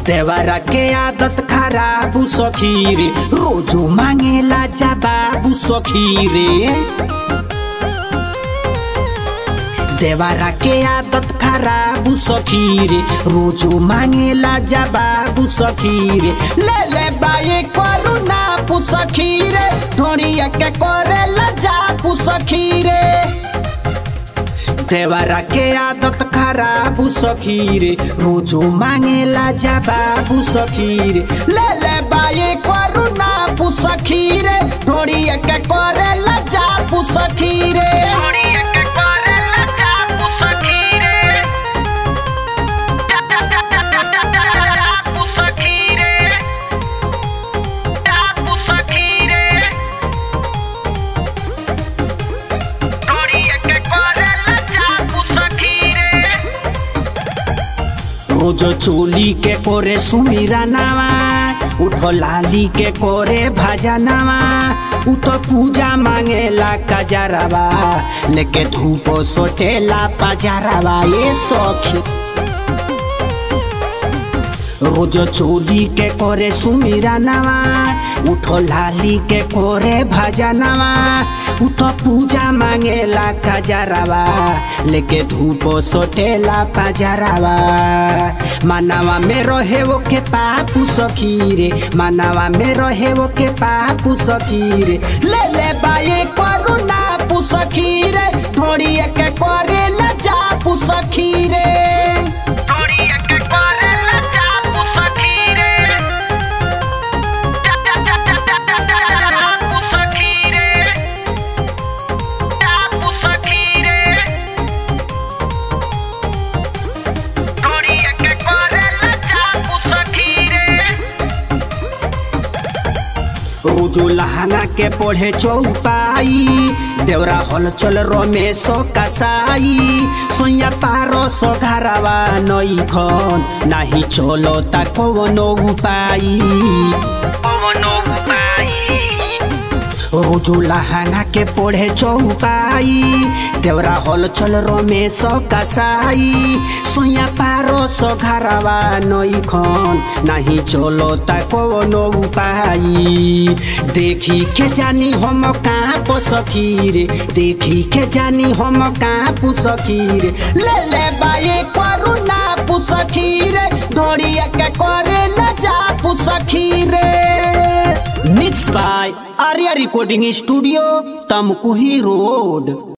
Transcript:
देवरा के आदत खराब सखी रे रोजो मांगेला जवाब सखी रे देवरा के आदत खराब सखी रे रोजो मांगेला जवाब सखी रे ले ले बाई करुणा पुसखी रे ढोड़िया के करेला जा पुसखी रे देवरा के आदत खराब सखी रे रोजो मांगेला जवाब सखी रे ले ले बाई करुणा पुसखी रे ढोड़िया के करेला जा पुसखी रे रोजो चोली के कोरे सुमीरा नावा उठो लाली के कोरे भाजा नावा उ तो पूजा मांगेला कजरवा लेके धूप सोटेला पजरवा ये सखी रोज चोली के करे सुमीरा नवा उठो लाली के कोरे भजा नवा उ तो पूजा मांगेला कजरवा लेके धूप सोटेला पजरवा मानवा में रहे वो के पापू सखी रे मानवा में रहे वो के पापू सखी रे ले ले बाई करुणा पुसखी रे थोड़ी के करे लजा पुसखी रे रोजो लहाना के पढ़े चौपाई देवरा हल चल रमेश कसाई सोया पारो सो घरवा नई खन नाही चलो ता कवनो उपाई रोजो लहाना के पढ़े चौपाई देवरा हल चल रमेश कसाई सोया पारो सो घरवा नई खन नाही चलो ता कवनो उपाई देखी के जानी हम कहाँ पसखी रे देखी के जानी हम कहाँ पुसखी रे ले ले बाई करुणा पुसखी रे ढोड़िया के करे लजा पुसखी रे mix by Arya recording studio Tamkuhi road